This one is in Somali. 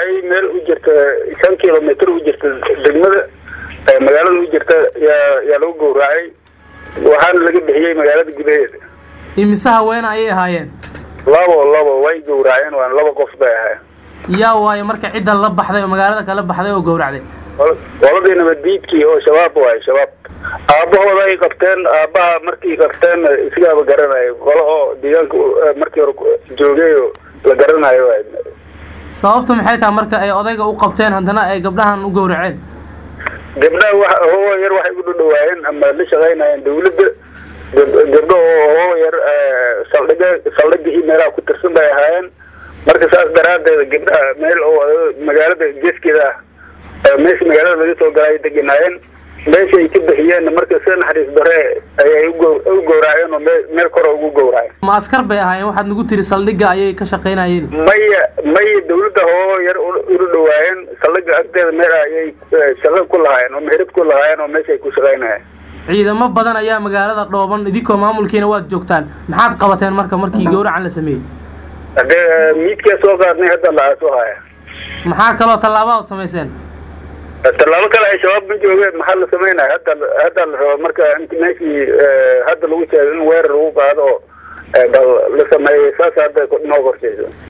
gowracay meel u jirta shan kilomitr u jirta degmada magaalada u jirta yaa yaa lagu gowracay waxaana laga bixiyey magaalada gudaheeda imise haweene ayay ahaayeen labo labo way gowraceen waana laba qof bay ahaayeen yaa waayo marka cidda la baxday oo magaalada kala baxday oo gowracday qoladii nabaddiidkii oo shabaab waayo shabaab aabbahooda ay qabteen aabbaha markii qabteen isagaaba garanayo qolo oo deegaanka markii hore joogay oo la garanayo waay sababtu maxay tahay marka ay odayga u qabteen haddana ay gabdhahan u gowraceen gabdhaha wa hoo yar waxay u dhadhawaayeen ama la shaqaynayeen dawladda gabdho oo hoo yar saldhiga saldhiga iyo meelaha ku tirsan bay ahaayeen marka saas daraadeed gabdhaha meel oo magaalada geeskeeda ah meesha magaalada laga soo galay deganaayeen meesha ay ka bixiyeen marka sida naxariis dare ayay u gowraaceen oo meel kore ugu gowraceen ma askar bay ahaayeen waxaad nagu tiri saldhigga ayay ka shaqaynayeen maya maya dawladda hoo yar ula dhawaayeen saldhigga agteeda meel ayay shaqo ku lahaayeen oo meherad ku lahaayeen oo meesha ay ku shaqaynayeen ciidamo badan ayaa magaalada dhooban idinkoo maamulkiina waad joogtaan maxaad qabateen marka markii gowracan la sameeyey hadee miidkaa soo qaadnay hadda la soo haya maxaa kaloo tallaaba ood samayseen tallaabo kale ay shabaab ma joogeen maxaa la sameynaya hadda hadda la raba marka int meeshii hadda lagu sheego in weerar lagu qaado oo bal la sameeyey saas hadda noo qorshayso